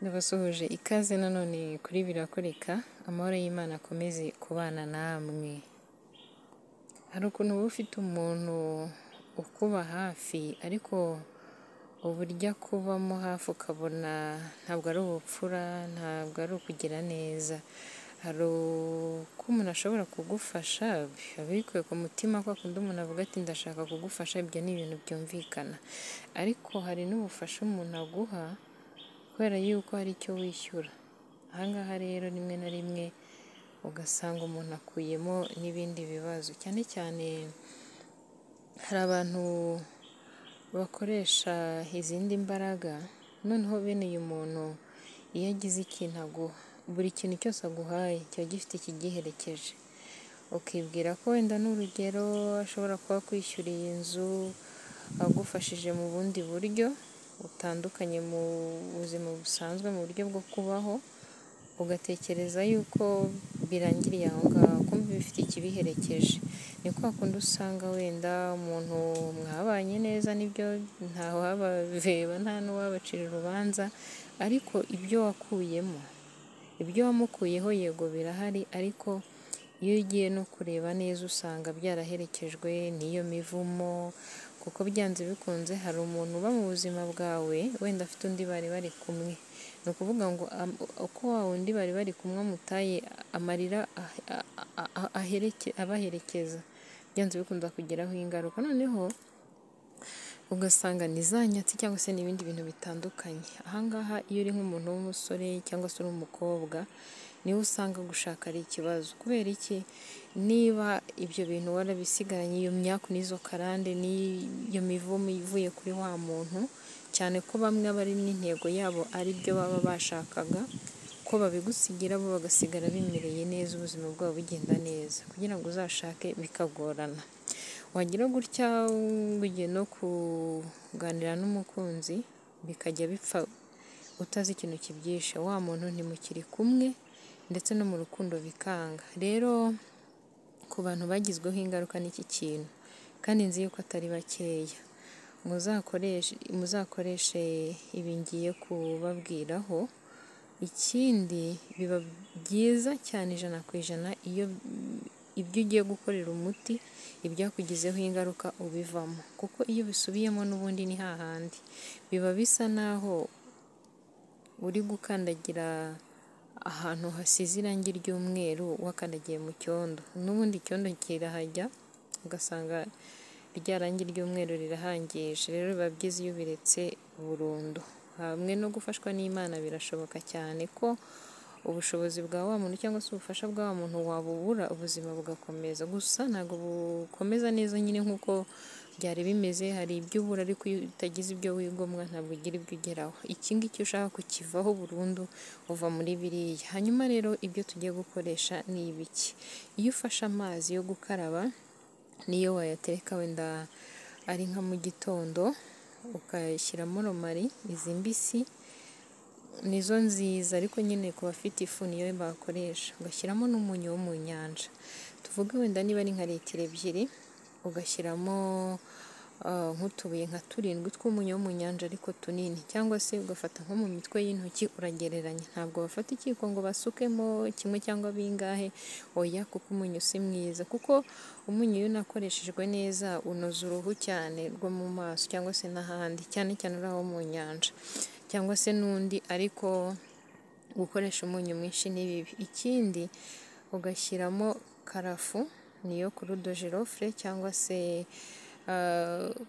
Ndabasuhuje ikaze nanone kuri birakoreka, amahoro y'Imana akomeze kubana namwe. Hari ukuntu uba ufite umuntu ukuba hafi ariko uburyo akubamo hafi ukabona ntabwo ari ubupfura, ntabwo ari ukugira neza, hari uko umuntu ashobora kugufasha biba bikuye ku mutima kwa kundi umuntu avuga ati ndashaka kugufasha, ibyo ni ibintu byumvikana ariko hari n'ubufasha umuntu aguha kubera yuko hari icyo wishyura, aha ngaha rero rimwe na rimwe ugasanga umuntu akuyemo n'ibindi bibazo, cyane cyane hari abantu bakoresha izindi mbaraga noneho bene uyu muntu iyo agize ikintu aguha, buri kintu cyose aguhaye kiba gifite ikigiherekeje, ukibwira ko wenda n'urugero ashobora kuba akwishyuriye inzu, agufashije mu bundi buryo butandukanye mu buzima busanzwe mu buryo bwo kubaho, ugatekereza yuko birangiriye aho ngaho, kumbe bifite ikibiherekeje, ni kwa kundi usanga wenda umuntu mwabanye neza nibyo ntawabaveba nta n'uwabacira urubanza ariko ibyo wakuyemo, ibyo wamukuyeho yego birahari ariko iyo ugiye no kureba neza usanga byaraherekejwe n'iyo mivumo kuko byanze bikunze hari umuntu uba mu buzima bwawe wenda afite undi bari bari kumwe, ni ukuvuga ngo uko wa wundi bari bari kumwe amutaye amarira abaherekeza byanze bikunda kugiraho ingaruka, noneho ugasanga ni za nyatsi cyangwa se n'ibindi bintu bitandukanye, aha ngaha iyo uri nk'umuntu w'umusore cyangwa se uri umukobwa niwe usanga gushaka ari ikibazo, kubera iki? Niba ibyo bintu warabisigaranye iyo myaku n'izo karande n'iyo mivumo ivuye kuri wa muntu, cyane ko bamwe aba ari n'intego yabo ari byo baba bashakaga ko babigusigira bo bagasigara bimereye neza ubuzima bwabo bugenda neza, kugira ngo uzashake bikagorana, wagira gutya ngo ugiye no kuganira n'umukunzi bikajya bipfa utazi ikintu kibyishe, wa muntu ntimukiri kumwe ndetse no mu rukundo bikanga, rero ku bantu bagizweho ingaruka n'iki kintu kandi nzi yuko atari bakeya, muzakoreshe ibi ngiye kubabwiraho, ikindi biba byiza cyane ijana ku ijana iyo ibyo ugiye gukorera umuti ibyakugizeho ingaruka ubivamo kuko iyo ubisubiyemo n'ubundi ni hahandi, biba bisa naho uri gukandagira ahantu hasize irangi ry'umweru wakandagiye mu cyondo, n'ubundi icyondo kirahajya ugasanga rya rangi ry'umweru rirahangije, rero biba byiza iyo ubiretse burundu, hamwe no gufashwa n'Imana birashoboka cyane ko ubushobozi bwa wa muntu cyangwa se ubufasha bwa wa muntu wabubura ubuzima bugakomeza, gusa ntabwo bukomeza neza nyine nk'uko byari bimeze, hari ibyo ubura ariko iyo utagize ibyo wigomwa ntabwo ugira ibyo ugeraho, iki ngiki ushaka kukivaho burundu uva muri biriya, hanyuma rero ibyo tugiye gukoresha ni ibiki? Iyo ufashe amazi yo gukaraba n'iyo wayatereka wenda ari nka mu gitondo ukayashyiramo romari, izi mbisi nizo nziza ariko nyine ku bafite ifu niyo bakoresha, ugashyiramo n'umunyu wo mu nyanja, tuvuge wenda niba ari nka litiro ebyiri ugashyiramo nk'utubuye nka turindwi tw'umunyu wo mu nyanja ariko tunini, cyangwa se ugafata nko mu mitwe y'intoki uragereranya, ntabwo bafata ikiyiko ngo basukemo kimwe cyangwa bingahe, oya kuko umunyu si mwiza kuko umunyu iyo unakoreshejwe neza unoza uruhu cyane rwo mu maso cyangwa se n'ahandi, cyane cyane uriya wo mu nyanja cyangwa se n'undi ariko gukoresha umunyu mwinshi ni bibi, ikindi ugashyiramo karafu niyo kurudo girofure cyangwa se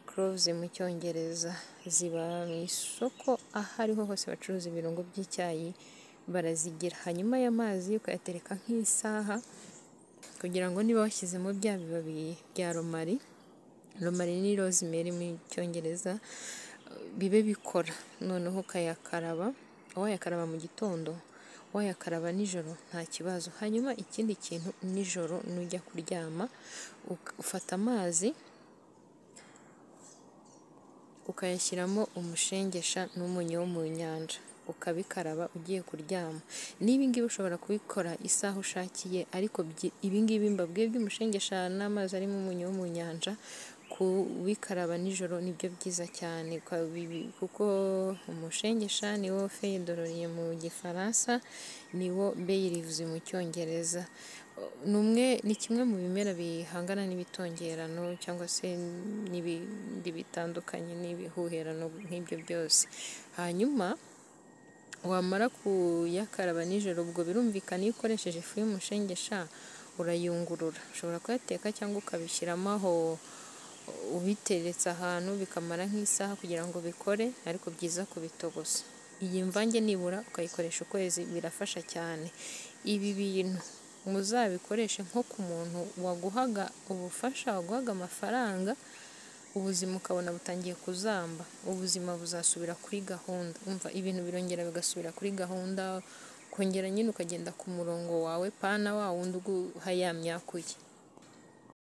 cloves mu cyongereza, ziba mu isoko aho ariho hose bacuruza ibirungo by'icyayi barazigira, hanyuma aya mazi ukayatereka nk'isaha kugira ngo niba washyizemo bya bibabi bya romari, romari ni rosemary mu cyongereza, bibe bikora noneho ukayakaraba, wayakaraba mu gitondo, wayakaraba nijoro nta kibazo, hanyuma ikindi kintu nijoro nujya kuryama ufata amazi ukayashyiramo umushengesha n'umunyu wo mu nyanja, ukabikaraba ugiye kuryama, n'ibi ngibi ushobora kubikora isaha ushakiye ariko ibi ngibi mbabwiye by'umushengesha n'amazi arimo umunyu wo mu nyanja kubikaraba nijoro nibyo byiza cyane kuko umushengesha niwo feyidororiye mu gifaransa niwo beyirivuze mu cyongereza ni ni kimwe mu bimera bihangana n'ibitongerano cyangwa se n'ibindi bitandukanye n'ibihuherano nk'ibyo byose hanyuma wamara kuyakaraba nijoro ubwo birumvikana iyo ukoresheje ifu y'umushengesha urayungurura ushobora kuyateka cyangwa ukabishyiramo aho ubiteretse ahantu bikamara nk'isaha kugira ngo bikore ariko byiza kubitogosa iyi mvange nibura ukayikoresha ukwezi birafasha cyane ibi bintu muzabikoreshe nko ku muntu waguhaga ubufasha waguhaga amafaranga ubuzima ukabona butangiye kuzamba ubuzima buzasubira kuri gahunda umva ibintu birongera bigasubira kuri gahunda ukongera nyine ukagenda ku murongo wawe pana wa wundi uguhayamyakuye